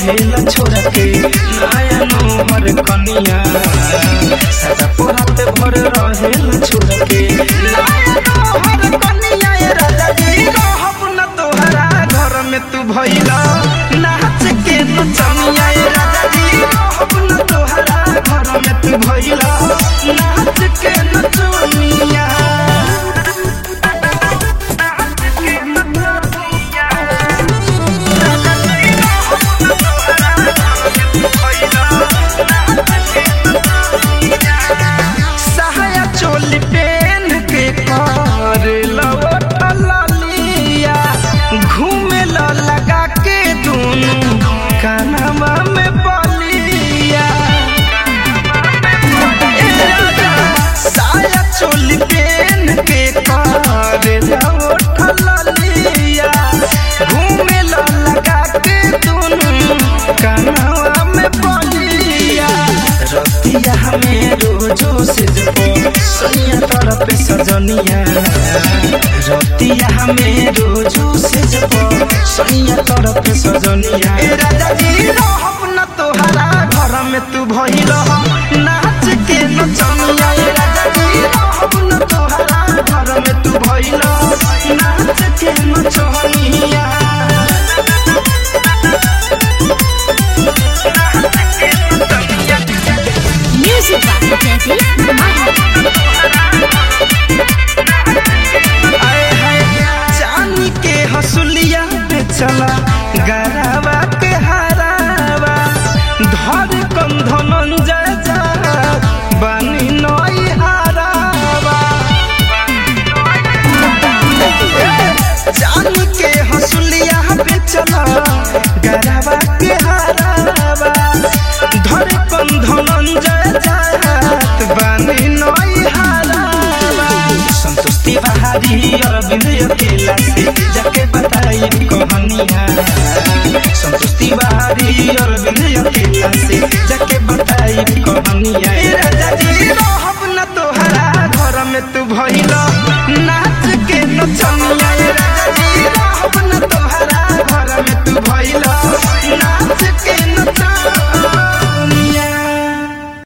रहेला छोरा के नया नोहर कनिया सदा पोरात भर रहेला छोरा के नया नोहर कनिया ए राजा जी रहब न तोहरा घर में तू भइला नाच के नचनिया ए राजा जी रहब न तोहरा घर में तू भइला नाच के नचनिया सहाया चोली पेन के कर लवटलिया घूमे ल लगा के दोनों कानवा में बलिया ए राजा, साया चोली पेन के कर लवटलिया घूमे ल लगा के दोनों कानवा में बलिया रतिया हमें रोजो से जपो सोनिया तरफ सजनिया रतिया हमें रोजो से जपो सोनिया तरफ सजनिया ए राजा जी रहब न तोहरा घर में तू भइल नाच के नचनिया ए राजा जी रहब न तोहरा घर में तू भइल नाच के नचनिया Music by Daddy आए हाय चांदी के हसुलिया पे चला गरावा के हरावा धर कंधन जय जा बानी नई हरावा चांदी के हसुलिया पे चला गरावा के हरावा धर कंधन जय जात बानी नई हरावा संतुष्टि बहारी अरविंद अकेला से जाके बताई कहानिया संतुष्टि बहारी अरविंद अकेला से जाके बताई कहानिया ए राजा जी रहब न तोहरा घर में तू भइल ना